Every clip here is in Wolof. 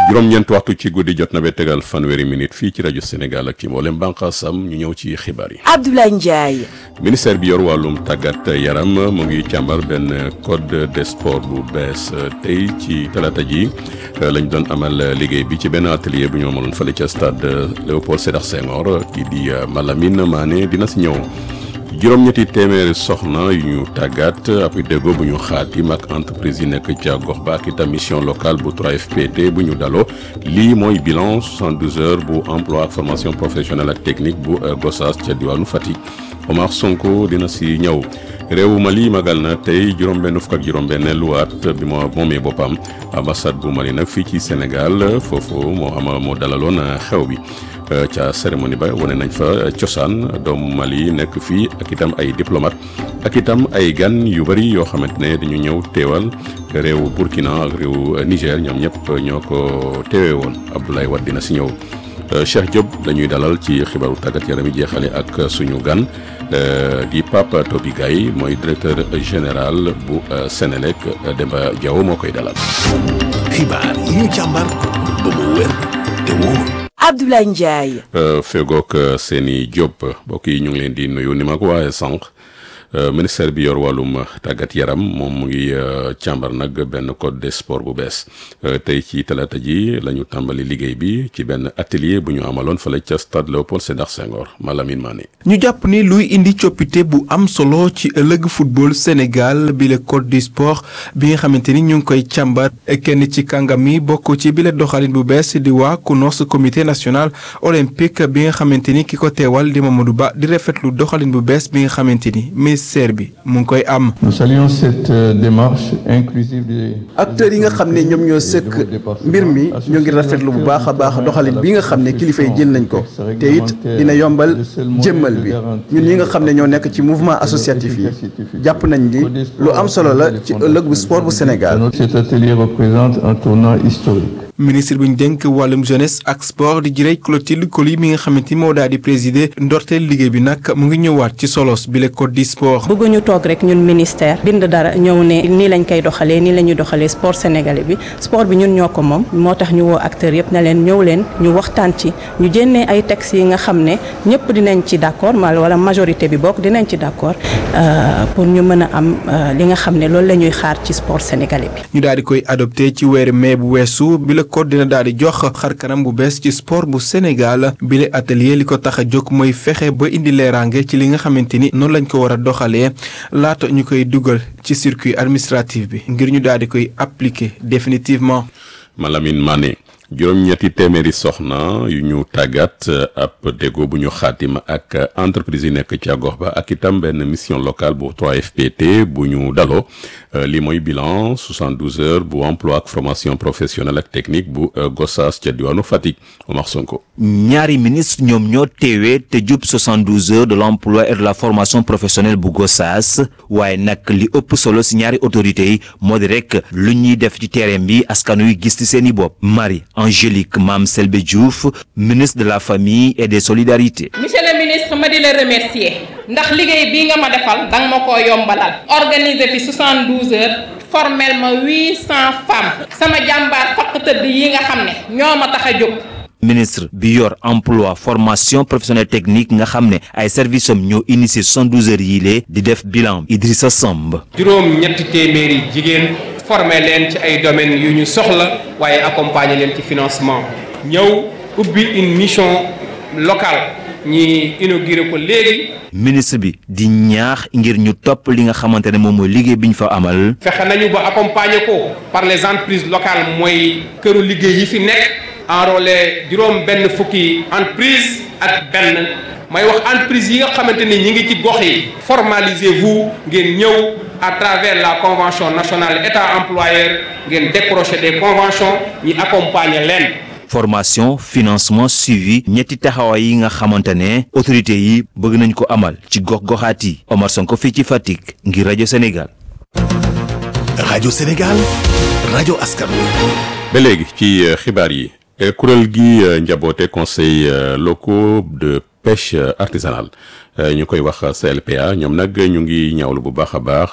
juróom-ñeent waxtu ci guddi jot na ba tegal fanweeri minute fii ci rajo Sénégal ak ci mboolem bànqaasam ñu ñëw ci xibaar yi. Abdoulaye Ndiaye. ministère bi yor wàllum tàggat yaram mu ngi càmbar benn code des sports bu bees tey ci talaata ji lañ doon amal liggéey bi ci benn atelier bu ñu amaloon fële ca stade Léopold Sédar Senghor kii di Malamine Mané dina si ñëw. juróom-ñetti téeméeri soxna yu ñu tàggat ab déggoo bu ñu xaatim ak entreprise yi nekk ca gox ba ak itam mission locale bu 3FPT bu ñu daloo lii mooy bilan 72 heures bu emploi ak formation professionnelle ak technique bu Gossas ca diwaanu Fatick Omar Sonko dina si ñëw réewu Mali magal na tey juróom-benn fukk ak juróom-benn luwaat bi moo moomee boppam ambassade bu Mali nag fii ci Sénégal foofu moo ama moo dalaloon xew bi. ca cérémonie ba wane nañ fa cosaan doomu Mali nekk fii ak itam ay diplomate ak itam ay gan yu bëri yoo xamante ne dañu ñëw teewal réewu Burkina ak réewu Niger ñoom ñëpp ñoo ko teewee woon Abdoulaye Wade dina si ñëw Cheikh Diop dañuy dalal ci xibaaru tàggat yaram yi jeexale ak suñu gan di Pape Toby Gaye mooy directeur général bu Sénélec Demba Diaw moo koy dalal. xibaar yi ñu càmbar ba mu wér te wóor. Abdoulaye Ndiaye. fegook seeni Diop mbokk yi ñu ngi leen di nuyu ni ma ko waxee sànq ministère bi yor wàllum tàggat yaram moom mu ngi càmbar nag benn code des sports bu bees tey ci talaata ji la ñu tàmbali liggéey bi ci benn atelier bu ñu amaloon fële ca stade Léopold Sédar Senghor Malamine Mané. ñu jàpp ni luy indi coppite bu am solo ci ëllëg football Sénégal bi le code du sport bi nga xamante ni ñu ngi koy càmbar kenn ci kàngam yi bokk ci bile doxalin bu bees di waa CNOS comité national olympique bi nga xamante ni ki ko teewal di Mamadou Ba di rafetlu doxalin bu bees bi nga xamante ni ministère bi mu ngi koy am. Nous saluons cette démarche inclusive des acteurs yi nga xam ne ñoom ñoo sëkk mbir mi ñu ngi rafetlu bu baax a baax doxalin bi nga xam ne kilifa yi jël nañ ko te it dina yombal jëmmal bi ñun ñi nga xam ne ñoo nekk ci mouvement associatif yi jàpp nañ ni lu am solo la ci ëllëg bu sport bu Sénégal. Cet atelier représente un tournant historique. ministre bi ñu dénk wàllum jeunesse ak sport di jirey Clotilde Coly mi nga xamante ni moo daal di présider ndorteel liggéey bi nag mu ngi ñëwaat ci solos bi le code du sport. bëgguñu toog rek ñun ministère bind dara ñëw ne nii lañ koy doxalee nii la ñuy doxalee sport sénégalais bi sport bi ñun ñoo ko moom moo tax ñu woo acteurs yëpp ne leen ñëw leen ñu waxtaan ci ñu jénnee ay textes yi nga xam ne ñëpp dinañ ci d'accord mal wala majorité bi bokk dinañ ci d'accord pour ñu mën a am li nga xam ne loolu la ñuy xaar ci sport sénégalais bi. ñu daal di koy adopté ci weeru mai bu weesu bi le code dina daal di jox xar kanam bu bees ci sport bu Sénégal bile atelier li ko tax a jóg mooy fexe ba indi leeraange ci li nga xamante ni noonu lañ ko war a doxalee laata ñu koy dugal ci circuit administratif bi ngir ñu daal di koy appliquer définitivement. Malamine Mané juróom-ñetti téeméeri soxna yu ñu tàggat ab déggoo bu ñu xaatima ak entreprise yi nekk ca gox ba ak itam benn mission locale bu 3FPT bu ñu daloo li mooy bilan 72 heures bu emploi ak formation professionnelle ak technique bu Gossas ca diwaanu Fatick Omar Sonko. ñaari ministre ñoom ñoo teewee te jub 72 heures de l'emploi et de la formation professionnelle bu Gossas waaye nag li ëpp solo si ñaari autorités yi moo di rek lu ñuy def ci terrain bi askan wi gis ci seen i bopp Marie Angélique Mame Selbe Diouf ministre de la famille et des solidarités. monsieur le ministre ma di la remercier ndax liggéey bii nga ma defal danga ma ko yombalal organiser fi 72 heures formel ma 800 femmes sama jàmbaar fakk tëdd yi nga xam ne ñoo ma tax a jóg. ministre bi yor emploi formation professionnelle technique nga xam ne ay services am ñoo initié 72 heures yii lee di def bilan Idrissa Samb. juróom ñetti téeméeri jigéen formé leen ci ay domaines yu ñu soxla waaye accompagner leen ci financement ñëw ubbi une mission locale ñi inauguré ko léegi. ministre bi di ñaax ngir ñu topp li nga xamante ne moom mooy liggéey bi ñu fa amal. fexe nañu ba accompagner ko par les entreprises locales mooy këru liggéey yi fi nekk enrôlé juróom benn fukki entreprise ak benn may wax entreprise yi nga xamante ni ñi ngi ci gox yi formalisez-vous ngeen ñëw à travers la convention nationale état employeur ngeen décrocher des conventions ñi accompagner leen. formation financement suivi ñetti taxawaay yi nga xamante ne autorités yi bëgg nañ ko amal ci gox-goxaat yi Omar Sonko fii ci Fatick ngir rajo Sénégal. rajo Sénégal rajo askan wi. ba léegi ci xibaar yi kuréel gi njaboote conseil locaux de pêche artisanale ñu koy wax CLPA ñoom nag ñu ngi ñaawlu bu baax a baax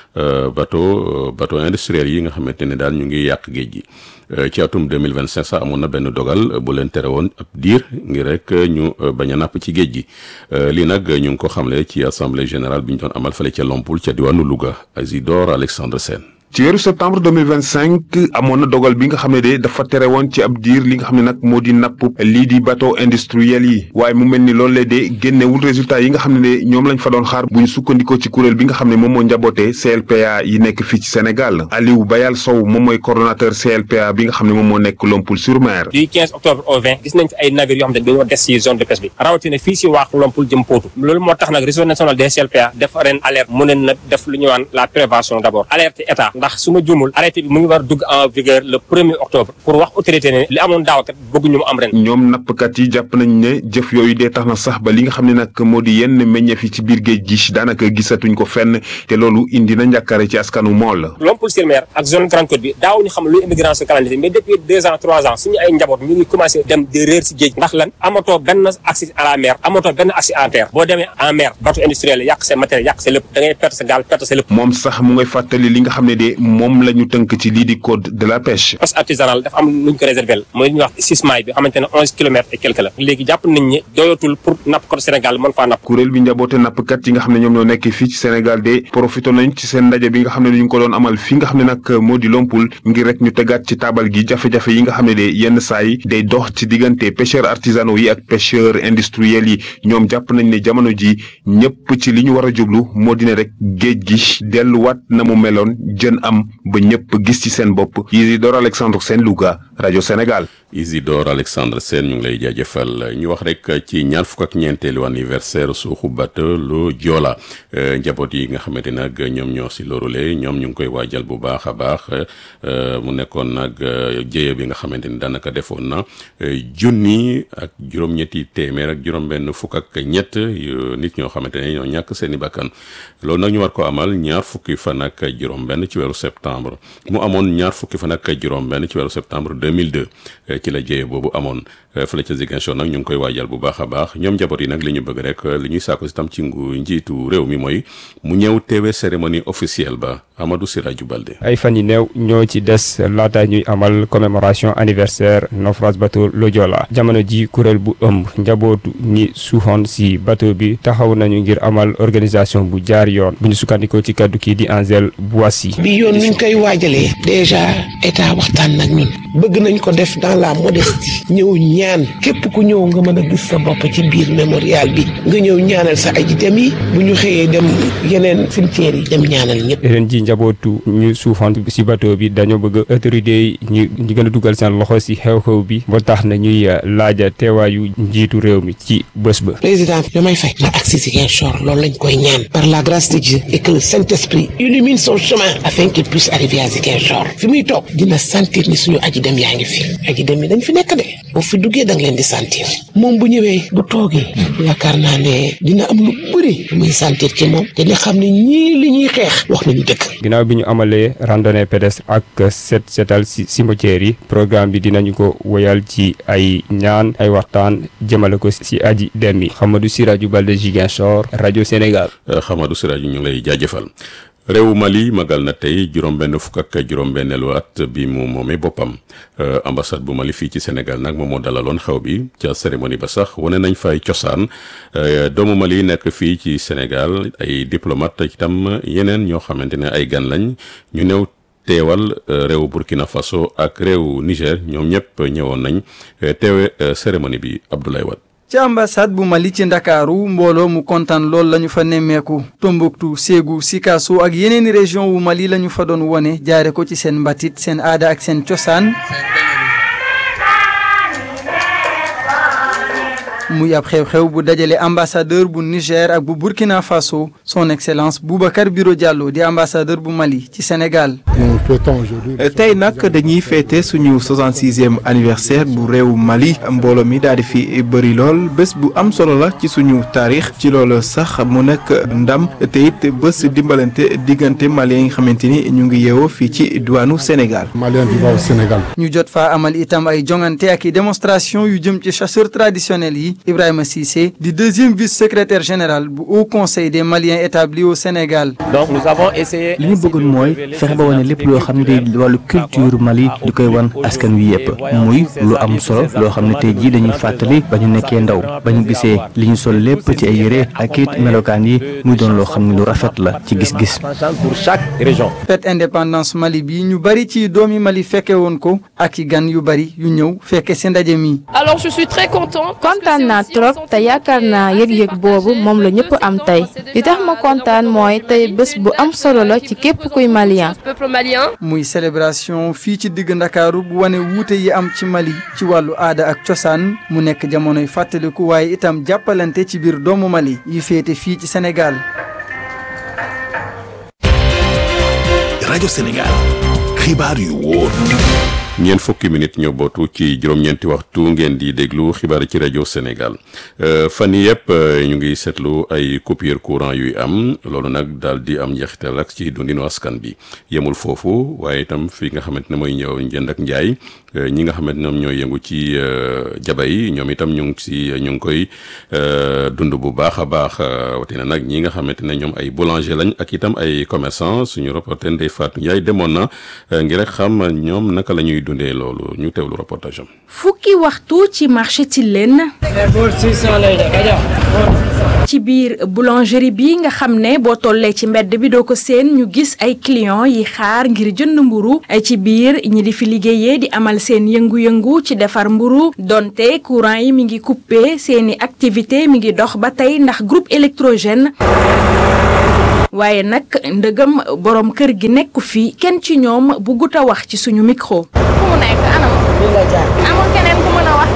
bateau bateau industriel yi nga xamante ne daal ñu ngi yàq géej gi ci atum 2025 sax amoon na benn dogal bu leen tere woon ab diir ngir rek ñu bañ a napp ci géej gi lii nag ñu ngi ko xamle ci assemblée générale bi ñu doon amal fale ca Lompoul ca diwaanu Louga Isidore Alexandre Sène ci weeru septembre 2025 amoon na dogal bi nga xam ne de dafa tere woon ci ab diir li nga xam ne nag moo di napp lii di bateau industriel yi waaye mu mel ni loolu la de génnewul résultat yi nga xam ne de ñoom lañ fa doon xaar bu ñu sukkandikoo ci kuréel bi nga xam ne moom moo njaboote CLPA yi nekk fii ci Sénégal Aliou Bayal Sow moom mooy coordonnateur CLPA bi nga xam ne moom moo nekk Lompoul sur Mer. du 15 octobre au 20 gis nañ fi ay navires yoo xam ne dañoo des ci zone de pêche bi rawatina fii ci waax Lompoul jëm Potou loolu moo tax nag réseau national des CLPA def ren alerte mu ne na def lu ñu waan la prévention d'abord alerte état ndax su ma juumul arrêté bi mu ngi war dugg en vigueur le premier octobre pour wax autorité ne li amoon daaw kat bëgguñu mu am ren. ñoom nappkat yi jàpp nañ ne jëf yooyu dee tax na sax ba li nga xam ne nag moo di yenn meññeef yi ci biir géej gi daanaka gisatuñ ko fenn te loolu indi na njàkkare ci askanu mool. Lompoul sur Mer ak zone Grande Côte bi daaw ñu xam luy immigration clandestine mais depuis deux ans trois ans suñu ay njaboot ñu ngi commencé dem di réer si géej ndax lan amatoo benn accès à la mer amatoo benn accès en terre boo demee en mer bateau industriel yàq sa matériel yàq sa lépp da ngay perte sa gaal perte sa lépp. moom sax mu ngay fàttali li nga xam ne de moom la ñu tënk ci lii di code de la pêche. pêche artisanale dafa am lu ñu ko réservé mooy li ñuy wax sismaay bi xamante ne onze kilomètres et quelque la léegi jàpp nañ ne doyatul pour napp ko Sénégal mën faa napp. kuréel bi njaboote nappkat yi nga xam ne ñoom ñoo nekk fii ci Sénégal de profité nañ ci seen ndaje bi nga xam ne ñu ngi ko doon amal fii nga xam ne nag moo di Lompoul ngir rek ñu tegaat ci taabal gi jafe-jafe yi nga xam ne de yenn saa yi day dox ci diggante pêcheurs artisanaux yi ak pêcheurs industriels yi ñoom jàpp nañ ne jamono ji ñëpp ci li ñu war a jublu moo di ne rek géej gi delluwaat na mu meloon jën am ba ñëpp gis ci seen bopp Isidore Alexandre Sène Louga rajo Sénégal. Isidore Alexandre Sène ñu ngi lay jaajëfal ñu wax rek ci ñaar fukk ak ñeenteelu anniversaire suuxu bateau lu Joola njaboot yi nga xamante nag ñoom ñoo si lorule ñoom ñu ngi koy waajal bu baax a baax mu nekkoon nag jéye bi nga xamante ni daanaka defoon na junni ak juróom-ñetti téeméer ak juróom-benn fukk ak ñett nit ñoo xamante ne ñoo ñàkk seen i bakkan loolu nag ñu war ko amal ñaar fukki fan ak juróom-benn ci weeru septembre mu amoon ñaar fukki fan ak juróom-benn ci weeru septembre 2002 ci la jéye boobu amoon fële ca Ziguinchor nag ñu ngi koy waajal bu baax a baax ñoom njaboot yi nag li ñu bëgg rek li ñuy saako si tam ci ngu njiitu réew mi mooy mu ñëw teewe cérémonie officielle ba Amadou Siraju Balde ay fan yi néew ñoo ci des laata ñuy amal commémoration anniversaire naufrage bateau le Joola jamono ji kuréel bu ëmb njabootu ñi suuxoon si bateau bi taxaw nañu ngir amal organisation bu jaar yoon bu ñu sukkandikoo ci kaddu kii di Angel Boissy bi yoon nuñ koy waajalee déjà état waxtaan nag ñun bëgg nañ ko def dans la modestie ñëw ñaan képp ku ñëw nga mën a gis sa bopp ci biir mémorial bi nga ñëw ñaanal sa aji dem yi bu ñu xëyee dem yeneen cimetière yi dem ñaanal ñëpp ren ji njabootu ñu suufoon si bateau bi dañoo bëgg autorité yi ñu ñu gën a dugal seen loxo si xew-xew bi ba tax na ñuy laaja teewaayu njiitu réew mi ci bés ba président Diomaye Faye na agsi Ziguinchor loolu lañ koy ñaan par la grâce de Dieu et que le Saint-Esprit illumine son chemin afin qu'il puisse arriver à Ziguinchor fi muy toog dina sentir ni suñu aji dem yaa ngi fi aji dem yi dañ fi nekk de boo fi duggee da nga leen di sentir moom bu ñëwee bu toogee yaakaar naa ne dina am lu bëri lu muy sentir ci moom te li xam ne ñii li ñuy xeex wax nañu dëkk ginnaaw bi ñu amalee randonnée pédestre ak set setal si cimetière yi programme bi dinañu ko woyal ci ay ñaan ay waxtaan jëmale ko si aji dem yi Xamadou Siraju Balde Ziguinchor rajo Sénégal Xamadou Siraju ñu ngi lay jaajëfal réewu Mali magal na tey juróom-benn fukk ak juróom-benneelu at bi mu moomee boppam ambassade bu Mali fii ci Sénégal nag moom moo dalaloon xew bi ca cérémonie ba sax wane nañ fay cosaan doomu Mali nekk fii ci Sénégal ay diplomate itam yeneen ñoo xamante ne ay gan lañ ñu néew teewal réewu Burkina Faso ak réewu Niger ñoom ñëpp ñëwoon nañ teewe cérémonie bi Abdoulaye Wade ci ambassade bu Mali ci ndakaaru mbooloo mu kontaan lool lañu fa nemmeeku Tombouctou Ségou Sikasso ak yeneeni région wu Mali lañu fa doon wone jaare ko ci seen mbatit seen aada ak seen cosaan muy ab xew-xew bu dajale ambassadeur bu Niger ak bu Burkina Faso son excellence Boubacar Biro Diallo di ambassadeur bu Mali ci Sénégal. tey nag dañuy féete suñu 66e anniversaire bu réew Mali mbooloo mi daal di fi bëri lool bés bu am solo la ci suñu taarix ci loolu sax mu nekk ndam te it bés dimbalante diggante malien yi nga xamante ni ñu ngi yeewoo fii ci diwaanu Sénégal. malien bi Sénégal. ñu jot faa amal itam ay jongante ak i démonstration yu jëm ci chasseurs traditionnels yi Ibrahima Cissé di deuxième vice-secrétaire général bu Haut Conseil des Maliens établis au Sénégal. donc nous avons essayé. li ñu bëggoon mooy fexe ba wane lépp loo xam ne day wàllu culture Mali di koy wan askan wi yëpp muy lu am solo loo xam ne tey jii dañuy fàttali ba ñu nekkee ndaw ba ñu gisee li ñu sol lépp ci ay yére ak it melokaan yi muy doon loo xam ne lu rafet la ci gis-gis. pour chaque région. fête indépendance Mali bi ñu bari ci doomi Mali fekke woon ko ak i gan yu bari yu ñëw fekke si ndaje mi. alors je suis très content. kontaan naa trop te yaakaar naa yëg-yëg boobu moom la ñëpp am tey li tax ma kontaan mooy tey bés bu am solo la ci képp kuy malien. peuple malien. muy célébration fii ci digg ndakaaru bu wane wuute yi am ci Mali ci wàllu aada ak cosaan mu nekk jamonoy fàttaliku waaye itam jàppalante ci biir doomu Mali yi féete fii ci Sénégal. rajo Sénégal xibaar yu wóor. ñeent fukki minute ñoo bootu ci juróom-ñeenti waxtu ngeen di déglu xibaar ci rajo Sénégal fan yii yëpp ñu ngi seetlu ay coupure courant yuy am loolu nag daal di am njeexital ak ci dundinu askan bi yemul foofu waaye itam fi nga xamante ne mooy ñëw njënd ak njaay ñi nga xamante ñoom ñooy yëngu ci jaba yi ñoom itam ñu ngi si ñu ngi koy dund bu baax a baax watina nag ñi nga xamante ne ñoom ay boulanger lañ ak itam ay commerçant suñu reporter Ndeye Fatou Ndiaye demoon na ngir rek xam ñoom naka la ñuy dundee loolu ñu teewlu reportage am. fukki waxtu ci marché Tilène ci biir boulangerie bi nga xam ne boo tollee ci mbedd bi doo ko seen ñu gis ay clients yi xaar ngir jënd mburu ci biir ñi di fi liggéeyee di amal seen yëngu-yëngu ci defar mburu donte courant yi mi ngi coupé seeni activité mi ngi dox ba tey ndax groupe électrogène waaye nag ndëgam borom kër gi nekku fi kenn ci ñoom bu gut a wax ci suñu micro. mu nekk anam amul keneen ku mën a wax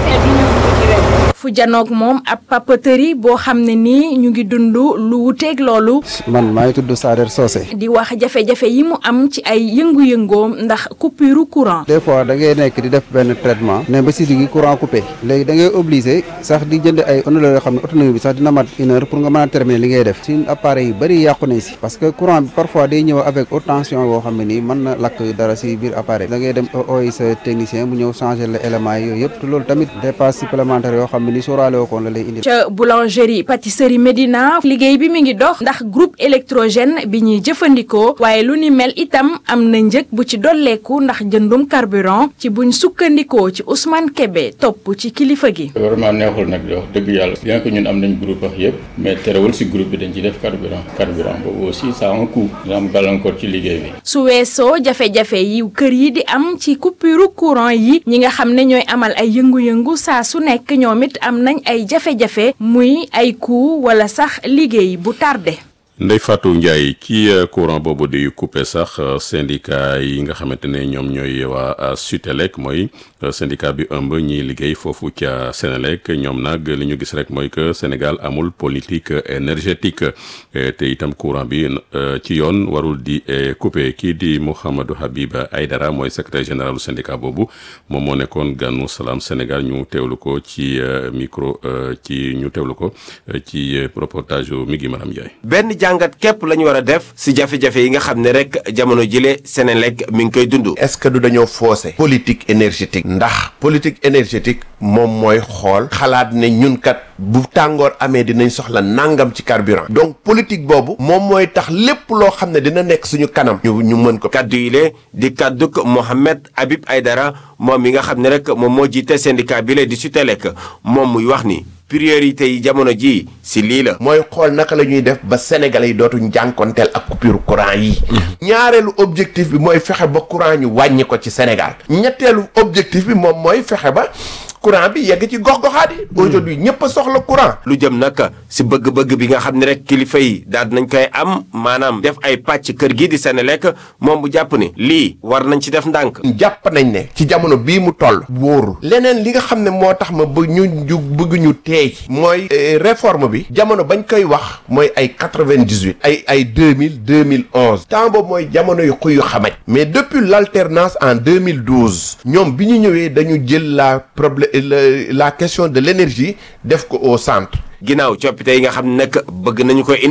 fu janoog moom ab papeterie boo xam ne nii ñu ngi dund lu wuteeg loolu. man maa ngi tudd Sader Socé. di wax jafe-jafe yi mu am ci ay yëngu-yëngoom ndax coupure courant. des fois da ngay nekk di def benn traitement. ne ba si digg courant coupé. léegi da ngay obligé sax di jënd ay ondoloo yoo xam ne autonomie bi sax dina mat une heure pour nga mën a terminer li ngay def. suñu appareil yu bëri yàqu nañ si. parce que courant bi parfois day ñëw avec haute tension boo xam ne nii mën na lakk dara si biir appareil. da ngay dem ooy sa technicien mu ñëw changer le éléments yi yooyu yëpp te loolu tamit dépense supplémentaire yoo xam ne ni sóoraale woo ko la lay indi. ca boulangerie pâtisserie Médina liggéey bi mi ngi dox ndax groupe électrogène bi ñuy jëfandikoo waaye lu ni mel itam am na njëg bu ci dolleeku ndax jëndum carburant ci buñ sukkandikoo ci Ousmane Kébé topp ci kilifa gi. vraiment neexul nag di wax dëgg yàlla bien que ñun am nañ groupe ak yëpp mais terewul si groupe bi dañ ciy def carburant carburant boobu aussi ça a un coût dina am gàllankoor ci liggéey bi. su weesoo jafe-jafe yi kër yi di am ci coupure courant yi ñi nga xam ne ñooy amal ay yëngu-yëngu saa su nekk ñoom it am nañ ay jafe-jafe muy ay coût wala sax liggéey bu tardé. Ndeye Fatou Ndiaye ci courant boobu di coupé sax syndicat yi nga xamante ne ñoom ñooy waa Sutelec mooy syndicat bi ëmb ñiy liggéey foofu ca Sénélec ñoom nag li ñu gis rek mooy que Sénégal amul politique énergétique te itam courant bi ci yoon warul di coupé kii di Mouhamadou Habib Aydara mooy secrétaire général du syndicat boobu moom moo nekkoon gànnu Salaam Sénégal ñu teewlu ko ci micro ci ñu teewlu ko ci reportage mi ngi Maram Ndiaye. benn jàngat képp la ñu war a def si jafe-jafe yi nga xam ne rek jamono jile Sénélec mi ngi koy dund. est-ce que du dañoo faussé politique énergétique ndax politique énergétique moom mooy xool xalaat ne ñun kat bu tàngoor amee dinañ soxla nangam ci carburant donc politique boobu moom mooy tax lépp loo xam ne dina nekk suñu kanam ñu ñu mën ko. kaddu yi le di kadduk Mohamed Habib Aydara moom mi nga xam ne rek moom moo jiite syndicat bi le di Sutelec moom muy wax ni. priorité yi jamono ji si lii la. mooy xool naka la ñuy def ba sénégalais yi dootuñ jànkonteel ak coupure courant yi. ñaareelu objectif bi mooy fexe ba courant ñu wàññi ko ci Sénégal. ñetteelu objectif bi moom mooy fexe ba. courant bi yegg ci gox-goxaat yi. aujourd'hui ñëpp a soxla courant. lu jëm nag si bëgg-bëgg bi nga xam ne rek kilifa yi daal nañ koy am maanaam def ay pàcc kër gii di Sénélec moom bu jàpp ni lii war nañ ci def ndànk. jàpp nañ ne ci jamono bii mu toll. wóoru leneen li nga xam ne moo tax ma bëgg ñu ñu bëgg ñu teey mooy réforme bi jamono bañ koy wax mooy ay quatre-vingt-dix-huit ay ay deux mille deux mille onze temps boobu mooy jamono yu xuy yu xamaj mais depuis l'alternance en deux mille douze ñoom bi ñu ñëwee dañu jël la problème la question de l'énergie def ko au centre ginnaaw coppite yi nga xam ne nag bëgg nañu ko indi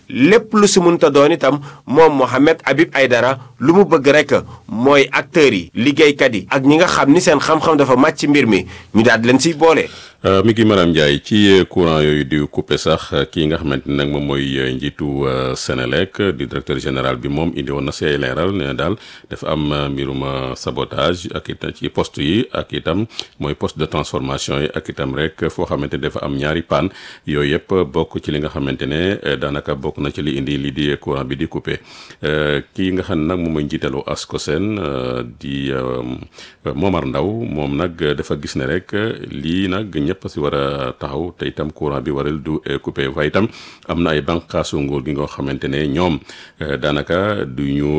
lépp lu si mënta doon itam moom Mohamed Habib Aydara lu mu bëgg rek mooy acteurs yi liggéeykat yi ak ñi nga xam ni seen xam-xam dafa màcc ci mbir mi ñu daal di leen siy boole. mi ngi Maram Ndiaye ci courant yooyu di coupé sax kii nga xamante ne nag moom mooy njiitu Sénélec di directeur général bi moom indi woon na si ay leeral ne daal dafa am mbirum sabotage ak itam ci poste yi ak itam mooy poste de transformation yi ak itam rek foo xamante ne dafa am ñaari panne yooyu yëpp bokk ci li nga xamante ne daanaka bokk na ci li indi li di courant bi di coupé kii nga xam ne nag moom mooy njiitalu Ascosen di Momar Ndaw moom nag dafa gis ne rek lii nag ñëpp si war a taxaw te itam courant bi waral du coupé waaye itam am na ay bànqaasu nguur gi nga xamante ne ñoom daanaka du ñu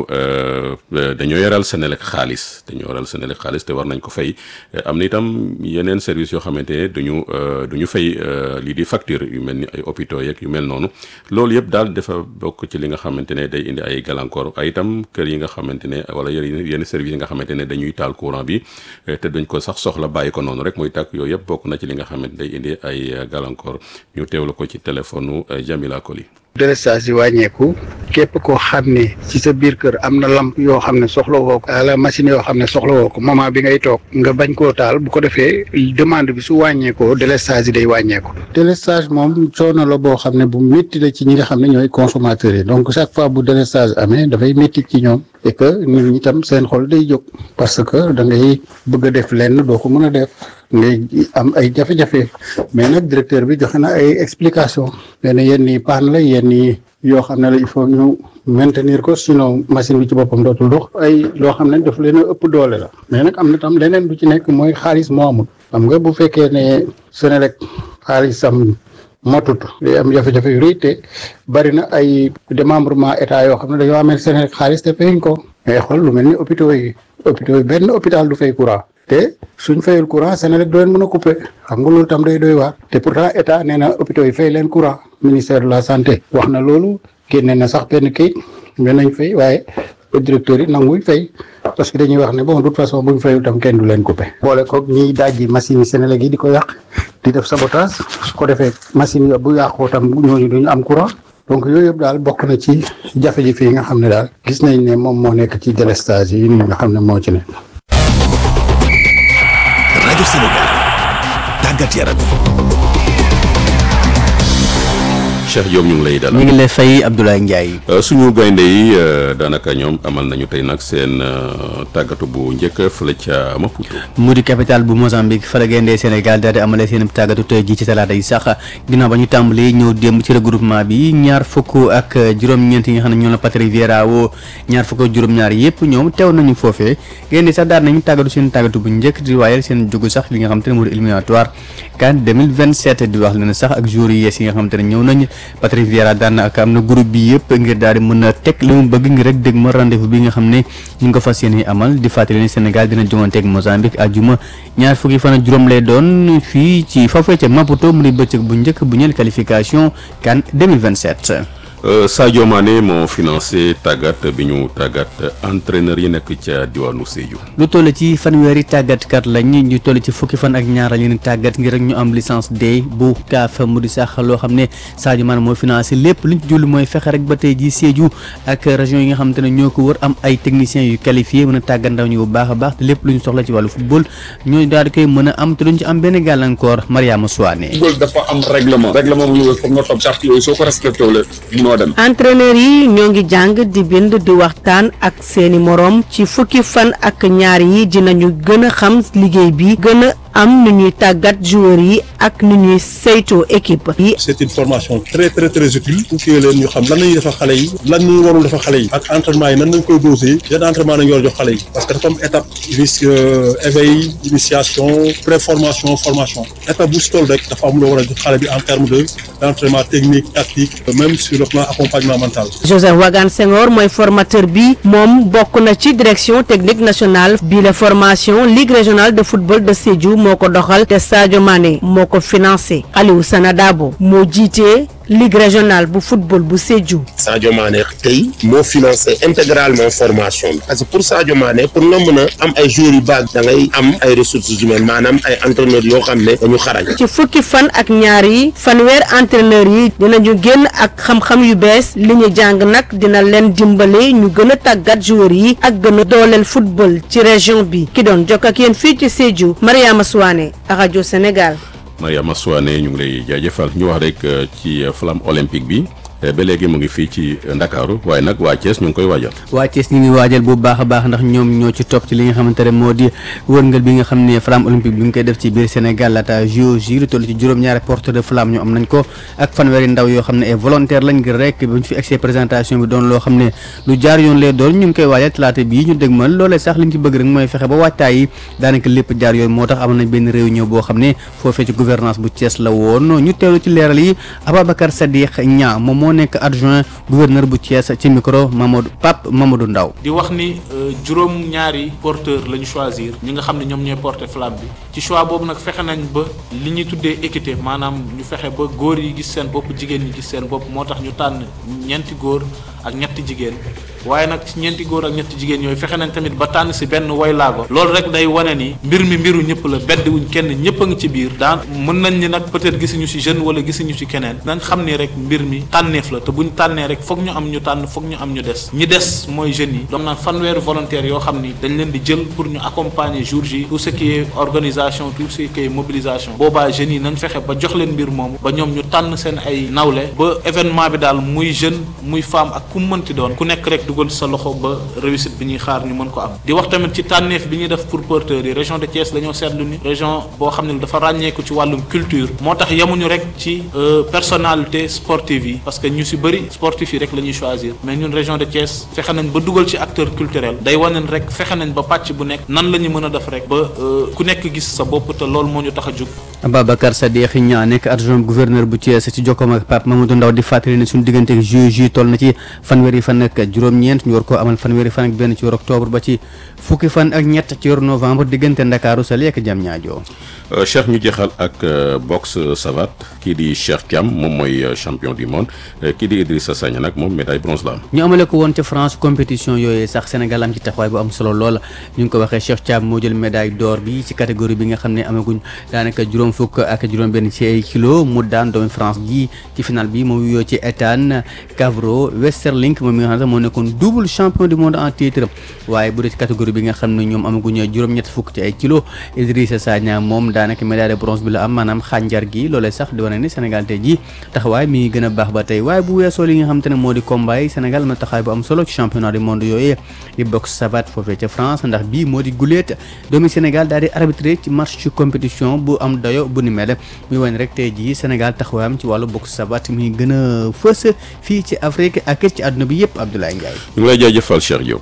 dañoo yoral Senelec xaalis dañoo yoral Senelec xaalis te war nañ ko fay am na itam yeneen service yoo xamante ne duñu du ñu fay lii di facture yu mel ni ay hôpitaux yeeg yu mel noonu loolu yëpp daal dafa bokk ci li nga xamante ne day indi ay gàllankoor ay itam kër yi nga xamante ne wala yenn service yi nga xamante ne dañuy taal courant bi te duñ ko sax soxla bàyyi ko noonu rek muy tàkk yooyu yëpp bokk na ci li nga xamante day indi ay gàllankoor ñu teewlu ko ci téléphone Jamila Koli délestage yi wàññeeku képp koo xam ne ci sa biir kër am na lamp yoo xam ne soxla woo ko la machine yoo xam ne soxla woo ko moment bi ngay toog nga bañ koo taal bu ko defee demande bi su wàññeekoo délestage yi day wàññeeku délestage moom coono la boo xam ne bu métti la ci ñi nga xam ne ñooy consommateurs yi donc chaque fois bu délestage amee dafay métti ci ñoom et que nit ñi tam seen xol day jóg parce que da ngay bëgg a def lenn doo ko mën a def ngay am ay jafe-jafe mais nag directeur bi joxe na ay explication benn yenn yi paan la yenn yi yoo xam ne la il faut ñu maintenir ko sinon machine bi ci boppam dootul dox ay loo xam ne daf leen a ëpp doole la mais nag am na tam leneen du ci nekk mooy xaalis moo amul xam nga bu fekkee ne Senelec xaalisam motut day am jafe-jafe yu rëy te bari na ay démembrement état yoo xam ne dañoo amee Senelec xaalis te fayuñ ko ngay xool lu mel ni hôpitaux yi hôpitaux yi benn hôpital du fay courant te suñ fayul courant Senelec doo leen mën a couper xam nga loolu tam day doy waar te pourtant état nee na hôpitaux yi fay leen courant ministère de la santé wax na loolu génne na sax benn kayit mais nañ fay waaye directeur yi nanguñ fay parce que dañuy wax ne bon de toute façon buñ fayul tam kenn du leen couper. boole koog ñiy dajji machine yi Senelec yi di ko yàq di def sabotage su ko defee machine yi bu yàqoo tam ñooñu duñu am courant. donc yooyu yëpp daal bokk na ci jafe-jafe yi nga xam ne daal gis nañ ne moom moo nekk ci délestage yi nga xam ne moo ci nekk. rajo Sénégal tàggat yaram. Cheikh Diop ñu ngi lay dalal ñu ngi lay fay Abdoulaye Ndiaye. suñu gaynde yi daanaka ñoom amal nañu tey nag seen tàggatu bu njëkk fële ca Maputo. mu di capitale bu Mozambique fa la gaynde Sénégal daal di amalee seen tàggatu tey jii ci talaata yi sax ginnaaw ba ñu tàmbalee ñëw démb ci regroupement bi ñaar fukk ak juróom-ñeent yi nga xam ne ñoom la Patrick Vieira woo ñaar fukk ak juróom-ñaar yëpp ñoom teew nañu foofee gaynde sax daal nañu tàggatu seen tàggatu bu njëkk di waayal seen jógu sax li nga xam te ne moo di éliminatoire CAN 2027 di wax leen sax ak joueurs yi yees yi nga xam te ne ñëw nañ Patrick Vieira daan na ak am na groupe bi yëpp ngir daal di mën a teg li mu bëgg ngir rek dégg ma rendez-vous bi nga xam ne ñu ngi ko fas yéene amal di fàttali ne Sénégal dina joŋanteeg Mozambique àjjuma ñaar fukki fan ak juróom lay doon fii ci foofee ca Maputo mu di bëccëg bu njëkk bu ñeel qualification CAN 2027. Sadio Mané moo financé tàggat bi ñu tàggat entraîneur yi nekk ca diwaanu Sédhiou. lu toll ci fanweeri tàggatkat lañ ñu toll ci fukki fan ak ñaar leen tàggat ngir rek ñu am licence D bu CAF mu di sax loo xam ne Sadio Mané moo financé lépp luñ ci julli mooy fexe rek ba tey ji Sédhiou ak région yi nga xamante ne ñoo ko wër am ay techniciens yu qualifié mën a tàggat ndaw ñu bu baax a baax te lépp lu ñu soxla ci wàllu football ñooy daal di koy mën a am te duñ ci am benn gàllankoor Mariama Souane. football dafa am règlement règlement bu ñu foog nga topp charte yooyu soo ko respecté wala munoo dem. entraîneur yi ñoo ngi jàng di bind di waxtaan ak seeni moroom ci fukki fan ak ñaar yi dinañu gën a xam liggéey bi gën a am nu ñuy tàggat joueurs yi ak nu ñuy saytoo équipe yi. c'est une formation très très très utile pour que leen ñu xam lan la ñuy defal xale yi lan ñu warul defal xale yi ak entraînement yi nan lañ koy dosé yan entraînement nañu war a jox xale yi parce que dafa am étape risque éveil initiation préformation formation étape bu si toll rek dafa am loo war a jox xale bi en terme de d'entraînement technique tactique même sur le plan accompagnement mental. Joseph Wagan Senghor mooy formateur bi moom bokk na ci direction technique nationale bi la formation ligue régionale de football de Sédhiou moo ko doxal te Sadio Mané moo ko financé Aliou Sanadabo moo jiite ligue régionale bu football bu Sédhiou. Sadio Mané tey moo financé intégralement formation bi parce que pour Sadio Mané pour nga mën a am ay joueurs yu baax da ngay am ay ressources humaines maanaam ay entraîneurs yoo xam ne dañu xarañ. ci fukki fan ak ñaar yi fanweer entraîneur yi dinañu génn ak xam-xam yu bees li ñu jàng nag dina leen dimbale ñu gën a tàggat joueurs yi ak gën a dooleel football ci région bi ki doon jokk ak yéen fii ci Sédhiou Mariama Souane rajo Sénégal. Mariama Souane ñu ngi lay jaajëfal ñu wax rek ci flamme olympique bi. ba léegi mu ngi fii ci Ndakaaru waaye nag waa Thiès ñu ngi koy waajal. waa Thiès ñu ngi waajal bu baax a baax ndax ñoom ñoo ci topp ci li nga xamante ne moo di wërngal bi nga xam ne flamme olympique bi nga koy def ci biir Sénégal laata JOJ lu toll ci juróom-ñaari porte de flamme ñu am nañ ko ak fanweeri ndaw yoo xam ne ay volontaire lañ ngir rek bu ñu fi egsee présentation bi doon loo xam ne lu jaar yoon lay doon ñu ngi koy waajal talaata bii ñu dégmal loolee sax li ñu ci bëgg rek mooy fexe ba waajtaay yi daanaka lépp jaar yoon moo tax am nañ benn réunion boo xam ne foofee ci gouvernance bu Thiès la woon ñu teewlu ci leeral yi Ababacar Sadiq Niang moom moo nekk adjoint gouverneur bu Thiès ci micro Mamadou Pape Mamadou Ndaw di wax ni juróom ñaari porteur la ñu choisir ñi nga xam ne ñoom ñooy porter flamme bi ci choix boobu nag fexe nañ ba li ñuy tuddee équité maanaam ñu fexe ba góor yi gis seen bopp jigéen ñi gis seen bopp moo tax ñu tànn ñeenti góor ak ñetti jigéen waaye nag ci ñeenti góor ak ñetti jigéen yooyu fexe nañ tamit ba tànn si benn woy laago loolu rek day wane ni mbir mi mbiru ñëpp la bedd wuñ kenn ñëpp a ngi ci biir daan mën nañ ni nag peut-être gisuñu si jeune wala gisuñu si keneen nañ xam ni rek mbir mi tànneef la te buñ tànnee rek foog ñu am ñu tànn foog ñu am ñu des ñi des mooy jeunes yi donc naan fanweeri volontaire yoo xam ni dañ leen di jël pour ñu accompagner jour ji tout ce qui est organisation tout ce qui est mobilisation boobaa jeunes yi nañ fexe ba jox leen mbir moomu ba ñoom ñu tànn seen ay nawle ba événement bi daal muy jeune muy femme ak ku mu mënti doon ku nekk rek dugal sa loxo ba réussite bi ñuy xaar ñu mën ko am di wax tamit ci tànneef bi ñuy def pour porteurs yi région de Thiès dañoo seetlu ni région boo xam ne dafa ràññeeku ci wàllum culture moo tax yemuñu rek ci personnalité sportive yi parce que ñu si bëri sportif yi rek la ñuy choisir mais ñun région de Thiès fexe nañ ba dugal ci acteur culturel day wane rek fexe nañ ba pàcc bu nekk nan la ñu mën a def rek ba ku nekk gis sa bopp te loolu moo ñu tax a jug Ababacar Sadiq Niang nekk adjoint gouverneur bu Thiès ci jokkoom ak Pape Mamadou Ndaw di fàttali ne suñu diggante ak JOJ toll na ci fanweeri fan ak juróom-ñeent ñu war koo amal fanweeri fan ak benn ci weeru octobre ba ci fukki fan ak ñett ci weeru novembre diggante Ndakaaru Saly ak Diamniadio Cheikh ñu jeexal ak boxe savate kii di Cheikh Thiam moom mooy champion du monde kii di Idrissa Sagna nag moom médaille bronze la am. ñu amale ko woon ca France compétition yooyu sax Sénégal am ci taxawaay bu am solo lool ñu ngi ko waxee Cheikh Thiam moo jël médaille d'or bi ci catégorie bi nga xam ne amaguñ daanaka juróom fukk ak juróom benn ci ay kilo mu daan doomu France gi ci final bi moom yoo ci Ethan Cavro Westerlink moom mi nga xam ne moo nekkoon double champion du monde en titre waaye bu dee ci catégorie bi nga xam ne ñoom amaguñ juróom-ñett fukk ci ay kilo Idrissa Sagna moom daanaka médaille de bronze bi la am maanaam xànjar gi loolee sax di wane ni Sénégal tey ji taxawaay mi ngi gën a baax ba tey waaye bu weesoo li nga xam te ne moo di combat yi Sénégal am na taxawaay bu am solo ci championnat du monde yooyu di boxe savate foofee ca France ndax bii moo di guléet doomi Sénégal daal di arbitré ci match ci compétition bu am dayo bu ni mel muy wane rek tey jii Sénégal taxawaayam ci wàllu boxe savate mi gën a fës fii ci Afrique ak ci àdduna bi yëpp Abdoulaye Ndiaye. ñu ngi lay jaajëfal Cheikh Diop.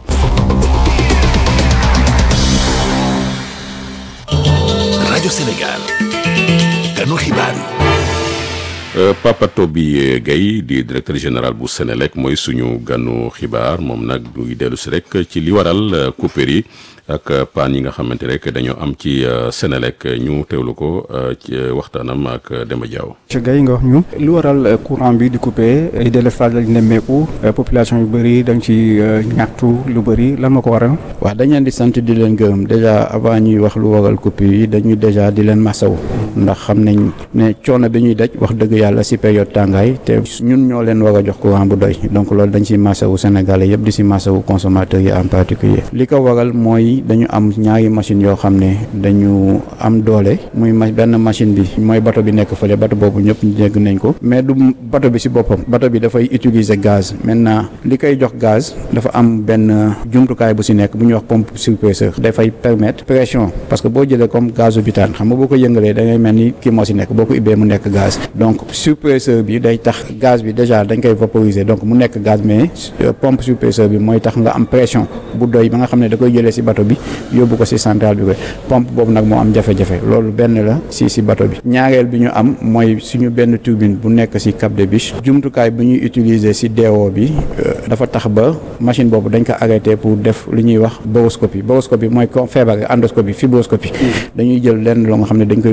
rajo Sénégal ganu xibaar yi. Papa Toby Gaye di directeur général bu Sénélec mooy suñu ganu xibaar moom nag duy dellu si rek ci li waral coupure yi ak paan yi nga xamante rek dañoo am ci Sénélec ñu teewlu ko ci waxtaanam ak Demba Diaw. ci Gaye nga wax ñu lu waral courant bi di coupé ay délestage lañ nemmeeku population yu bëri dañ ci ñaxtu lu bëri lan ma ko waral. wax dañ leen di sant di leen gërëm déjà avant ñuy wax lu waral coupure yi dañuy déjà di leen masawu ndax xam nañ ne coono bi ñuy daj wax dëgg yàlla si période tàngaay te ñun ñoo leen war a jox courant bu doy donc loolu dañ si masawu Sénégalais yëpp di si masawu consommateurs yi en particulier li ko waral mooy dañu am ñaari machine yoo xam ne dañu am doole muy ma benn machine bi mooy bato bi nekk fële bato boobu ñëpp dégg nañ ko mais du bato bi si boppam bato bi dafay utiliser gaz maintenant li koy jox gaz dafa am benn jumtukaay bu si nekk bu ñuy wax pompe surpresseur dafay permettre pression parce que boo jëlee comme gazu butane xam nga boo ko yëngalee da ngay mel ni kii moo si nekk boo ko ubbee mu nekk gaz donc surpresseur bi day tax gaz bi déjà dañ koy vaporiser donc mu nekk gaz mais pompe surpresseur bi mooy tax nga am pression bu doy ba nga xam ne da koy jëlee si bato bi yóbbu ko si centrale bi koy pompe boobu nag moo am jafe-jafe loolu benn la si si bato bi ñaareel bi ñu am mooy suñu benn turbine bu nekk si Cap des Biches jumtukaay bu ñuy utiliser si DO bi dafa tax ba machine boobu dañ ko arrêté pour def li ñuy wax boroscopie boroscopie mooy ko feebar endoscopie fibroscopie dañuy jël lenn loo nga xam ne dañ koy dugal si biir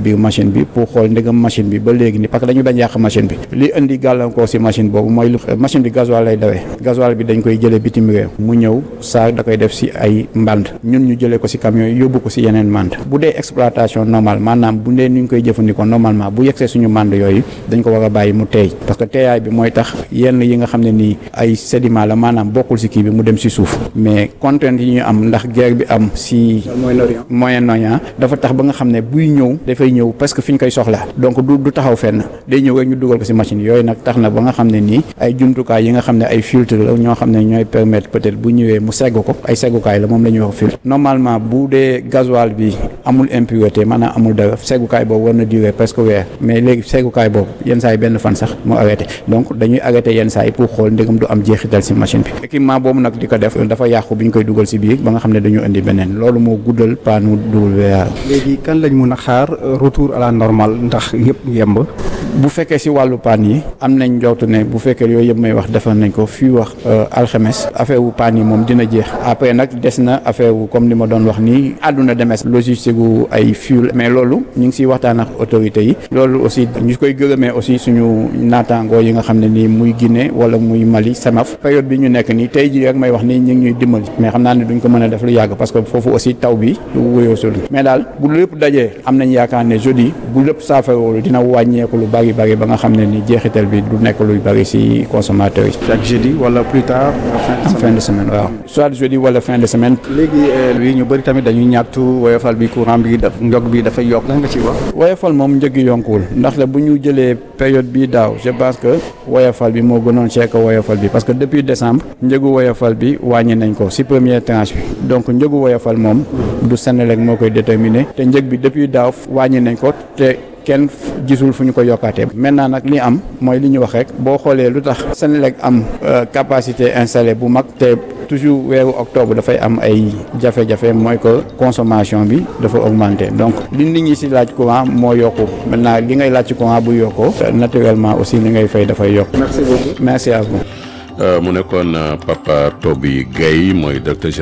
biir machine bi pour xool ndegam machine bi ba léegi ni parce que dañu bañ yàq machine bi li indi gàllankoor si machine boobu mooy lu machine bi gasoil lay dawee gasoil bi dañ koy jëlee bitim réew mu ñëw saa da koy def si ay mband ñun ñu jëlee ko si camion yi yóbbu ko si yeneen mband bu dee exploitation normale maanaam bu dee ni ñu koy jëfandikoo normalement bu yegsee suñu mband yooyu dañ ko war a bàyyi mu teey parce que teeyaay bi mooy tax yenn yi nga xam ne nii ay sédiment la maanaam bokkul si kii bi mu dem si suuf mais contrainte yi ñu am ndax guerre bi am si Moyen-Orient dafa tax ba nga xam ne buy ñëw dafay ñëw parce que fi ñu koy soxla donc du du taxaw fenn day ñëw rek ñu dugal ko si machine yooyu nag tax na ba nga xam ne nii ay jumtukaay yi nga xam ne ay filtre la ñoo xam ne ñooy permettre peut-être bu ñëwee mu segg ko ay seggukaay la moom la ñuy wax filtre normalement bu dee gasoil bi amul impureté maanaam amul dara seggukaay boobu war na durer presque weer mais léegi seggukaay boobu yenn saa yi benn fan sax mu arrêté donc dañuy arrêté yenn saa yi pour xool ndegam du am jeexital si machine bi équipement boobu nag di ko def dafa yàqu bi ñu koy dugal si biir ba nga xam ne dañu indi beneen loolu moo guddal paanu WR. léegi kan lañ mun a xaar retour à la normale ndax yëpp yemb. bu fekkee si wàllu paan yi am nañ njortu ne bu fekkee yooyu yëpp may wax defar nañ ko fii wax alxames affaire wu paan yi moom dina jeex après nag des na affaire wu comme li ma doon wax nii àdduna demes logistique gu ay fuel mais loolu ñu ngi siy waxtaan ak autorités yi loolu aussi ñu koy gërëmee aussi suñu naataangoo yi nga xam ne nii muy Guinée wala muy Mali semaf période bi ñu nekk nii tey jii rek may wax nii ñu ngi ñuy dimbali mais xam naa ne duñ ko mën a def lu yàgg parce que foofu aussi taw bi du wéyoo solu mais daal bu lépp dajee am nañ yaakaar ne jeudi bu lépp saafaroolu dina wàññeeku lu bari bari ba nga xam ne ni jeexital bi du nekk luy bari ci consommateurs yi. chaque jeudi wala plus tard. en fin de semaine waaw. soit jeudi wala fin de semaine. léegi lii ñu bëri tamit dañuy ñaxtu woyofal bi courant bi daf njog bi dafay yokk lan nga ci wax. woyofal moom njëg yi yonkuwul ndax la bu ñu jëlee période bi daaw je pense que woyofal bi moo gënoon cher que woyofal bi parce que depuis décembre njëgu woyofal bi wàññi nañ ko ci première tranche bi donc njëgu woyofal moom du Senelec moo koy déterminer te njëg bi depuis daaw wàññi nañ ko te. kenn gisul fu ñu ko yokkaatee maintenant nag li am mooy li ñu wax rek boo xoolee lu tax Senelec am capacité installée bu mag te toujours weeru octobre dafay am ay jafe-jafe mooy que consommation bi dafa augmenter donc li nit ñi ci laaj courant moo yokku maintenant li ngay laaj ci courant bu yokkoo naturellement aussi li ngay fay dafay yokk. merci beaucoup merci à vous. mu nekkoon Papa Toby Guèye mooy directeur